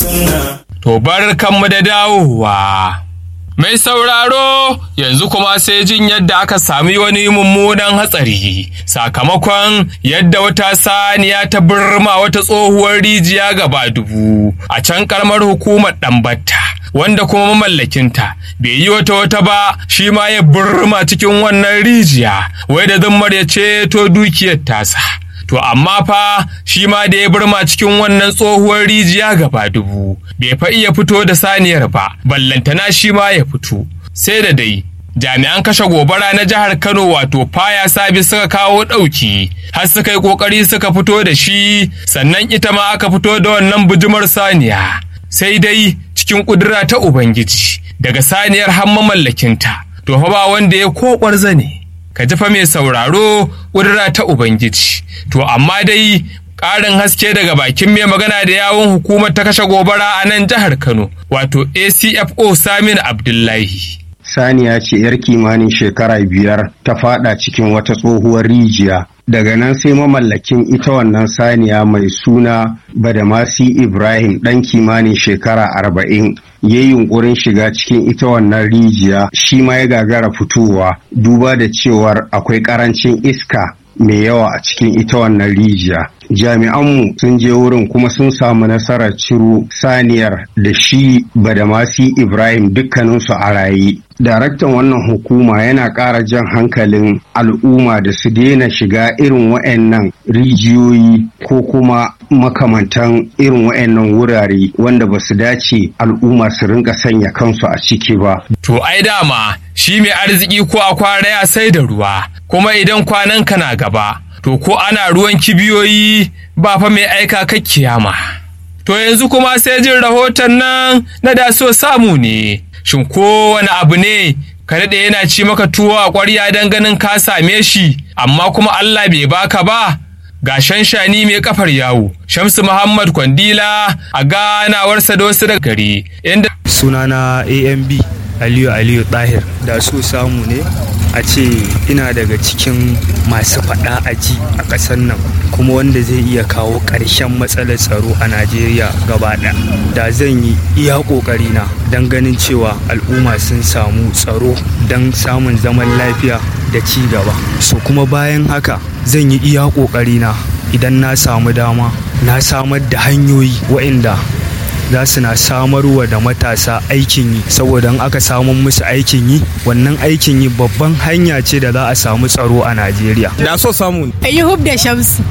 To bar kanmu da dawowa. Mai sauraro yanzu kuma sai jin yadda aka sami wani mummunan hatsari sakamakon yadda wata saniya ta birma wata tsohuwar rijiya gaba dubu a can karamar hukumar ɗambata wanda kuma mamallakinta bai yi wata wata ba shi ma ya birma cikin wannan rijiya wai da zummar ya ceto dukiyar tasa. To amma fa shi ma da ya birma cikin wannan tsohuwar rijiya gaba dubu, bai fa iya fito da saniyar ba, ballantana shi ma ya fito. Sai da dai, jami'an kashe gobara na jihar Kano wato faya sabi suka kawo ɗauki, har suka yi ƙoƙari suka fito da shi, sannan ita ma aka fito da wannan bujumar saniya. Sai dai cikin ƙudura ta Ubangiji, daga saniyar har mamallakinta, to fa ba wanda ya koɓar zane. ka jifa mai sauraro ƙudura ta Ubangiji. To amma dai ƙarin haske daga bakin mai magana da yawun hukumar ta kashe gobara a nan jihar Kano, wato ACFO Samin Abdullahi. Saniya ce 'yar kimanin shekara biyar ta fada cikin wata tsohuwar rijiya. Daga nan sai mamallakin ita wannan saniya mai suna Badamasi Ibrahim ɗan kimanin shekara arba'in ya yi yunkurin shiga cikin ita wannan rijiya shi ma ya gagara fitowa duba da cewar akwai ƙarancin iska mai yawa a cikin ita wannan rijiya. Jami'anmu sun je wurin kuma sun samu nasarar ciro saniyar da shi Badamasi Ibrahim dukkaninsu a raye. Daraktan wannan hukuma yana ƙara jan hankalin al'umma da su daina shiga irin wa'annan rijiyoyi ko kuma makamantan irin wa'annan wurare wanda ba su dace al'umma su rinka sanya kansu a ciki ba. To ai dama shi mai arziki ko a kwara ya sai da ruwa kuma idan kwanan ka na gaba to ko ana ruwan kibiyoyi ba fa mai aika ka kiyama. To yanzu kuma sai jin rahoton nan na da so samu ne. Shin kowane abu ne ka daɗe yana ci maka tuwo a ƙwarya don ganin ka same shi amma kuma Allah bai baka ba. Ga shanshani mai kafar yawo, Shamsu Muhammad Kwandila a ganawarsa da wasu daga gari. Inda sunana AMB Aliyu Aliyu Tahir da so samu ne a ce ina daga cikin masu faɗa aji a ƙasar nan kuma wanda zai iya kawo ƙarshen matsalar tsaro a Najeriya gaba ɗaya. Da zan yi iya ƙoƙarina don ganin cewa al'umma sun samu tsaro don samun zaman lafiya da ci gaba. So kuma bayan haka zan yi iya ƙoƙarina idan na samu dama na samar da hanyoyi waɗanda za su na samarwa da matasa aikin yi saboda in aka samu musu aikin yi wannan aikin yi babban hanya ce da za a samu tsaro a najeriya da so samu Ayyub da Shamsu.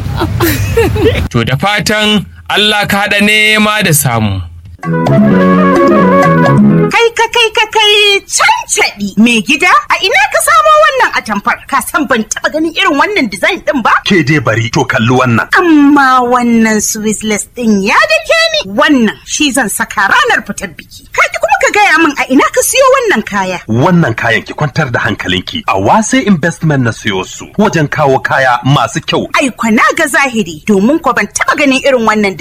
to da fatan Allah ka haɗa nema da samu. Kai ka kai ka kai cancaɗi mai gida a ina ka samo wannan atamfar ka san ban taɓa ganin irin wannan design ɗin ba? Ke dai bari to kalli wannan. Amma wannan Swissless ɗin ya dake ni wannan shi zan saka ranar fitar biki. Ka ki kuma ka gaya min a ina ka siyo wannan kaya. Wannan kayan ki kwantar da hankalinki a wase investment na siyo su wajen kawo kaya masu kyau. Ai kwana ga zahiri domin ko ban taɓa ganin irin wannan